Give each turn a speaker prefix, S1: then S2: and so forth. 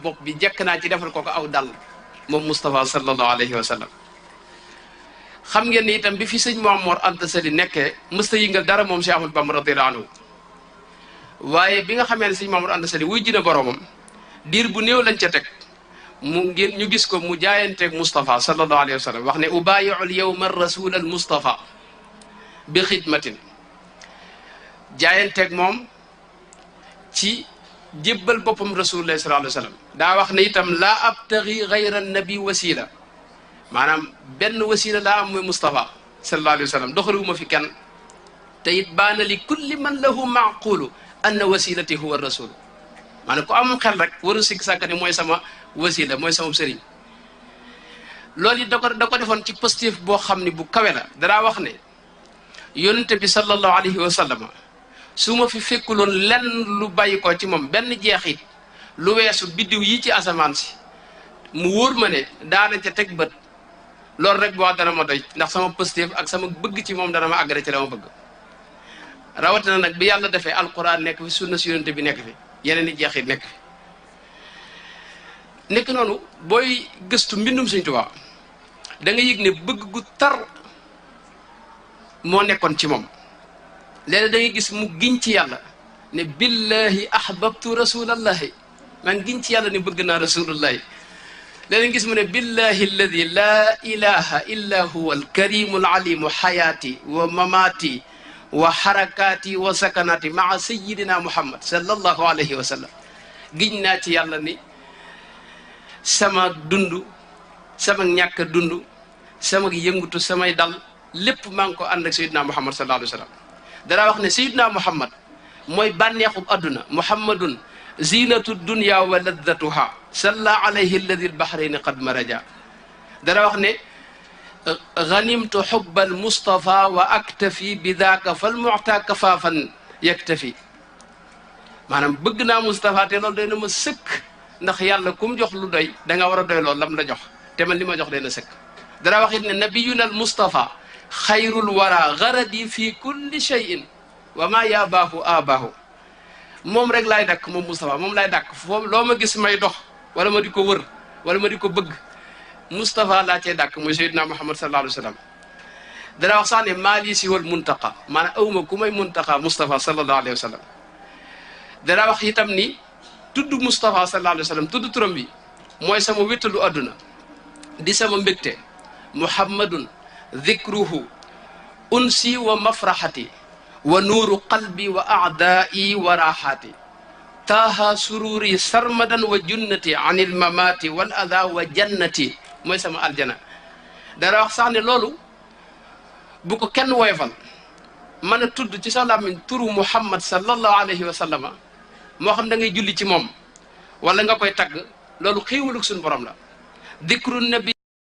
S1: bopp bi jekk naa ci defal ko ko aw dal moom Moustapha sallallahu alayhi wa sallam xam ngeen ni itam bi fi sëñ Mamoor Anta Sali nekkee mësta yëngal dara moom Cheikh Ahmadou Bamba radiyallahu anhu waaye bi nga xamee ne sëñ Mamoor Anta Sali wuy jina boromam diir bu néew lañ ca teg mu ngeen ñu gis ko mu jaayanteeg Moustapha sallallahu alayhi wa sallam wax ne ubaayiul yawma rasul al Moustapha bi xidmatin jaayanteeg moom ci jébbal boppam rasulullah sallallahu alayhi wa sallam daa wax ne itam laa abtagi gayra nabi wasila maanaam benn wasila laa am mooy Moustapha sallallahu alayhi wa sallam doxaliwuma fi kenn te it baana li kulli man lahu maaqulu anna wasilati huwa rasul maanaam ku am xel rek waru sikk sàkk ne mooy sama wasila mooy sama sëriñ loolu it da ko da ko defoon ci positif boo xam ne bu kawe la danaa wax ne yonente bi sallallahu alayhi wa sallam su ma fi fekkuloon lenn lu bàyyi ko ci moom benn jeexit lu weesu biddiw yi ci asamaan si mu wóor ma ne daana ca teg bët loolu rek boo dana ma doy ndax sama positif ak sama bëgg ci moom dana ma àggale ci la ma bëgg rawatina nag bi yàlla defee alquran nekk fi sunna si yonente bi nekk fi yeneen i jeexit nekk fi nekk noonu booy gëstu mbindum Sëñ Tuubaa da nga yëg ne bëgg gu tar moo nekkoon ci moom léeg da ngay gis mu giñ ci yàlla ne billahi ahbabtu rasulallahi man giñ ci yàlla ne bëgg naa rasulullahi léeg gis mu ne billahi alladi laa ilaha illa huwa alkarimu alalimu xayaati wa mamaati wa xarakaati wa sakanaati maa sayidina muhammad sallallahu alayhi wa sallam giñ naa ci yàlla ni sama dund sama ñàkk dund sama yëngutu samay dal lépp maa ngi ko ànd ak sayidina muhammad sallallahu alayhi wa sallam danaa wax ne sayidina muhammad mooy bànneexub adduna muhammadun zinatu dunya wa laddatuha salla alayhi alladi albahrayni qad maraja dana wax ne ganimtu xubba almustafa wa aktafi bi daaka fal muta kafaafan yaktafi maanaam bëgg naa Moustapha te loolu day na ma sëkk ndax yàlla kum jox lu doy da nga war a doy loolu lam la jox te man li ma jox day na sëkk dana wax it ne nabiyuna al mustafa xayrul wara garadi fi kulli cheyin wa ma yaabaahu aabaahu moom rek laay dakk moom Moustapha moom laay dakk foofu loo ma gis may dox wala ma di ko wër wala ma di ko bëgg Moustapha laa cee dakk mooy Seydina Muhammad sallallahu alayhi wa sallam dana wax sax ne maa lii si wal muntaqa maanaam awma ku may muntaqa Moustapha sallallahu alayhi wa sallam dana wax itam ni tudd Moustapha sallallahu alayhi wa sallam tudd turam bi mooy sama wéttalu adduna di sama mbégte muhammadun dhikruhu unsi wa mafraxati wa nuuru qalbi wa aadaai wa raaxaati taaha sururi sarmadan wa junnati an il mamaati wal ada wa jannati mooy sama aljana dara wax sax ne loolu bu ko kenn woyofal mën a tudd ci sa làmmiñ turu muhammad sallallahu alayhi wa sallama moo xam da ngay julli ci moom wala nga koy tagg loolu xéewalug suñu borom la dikru nabi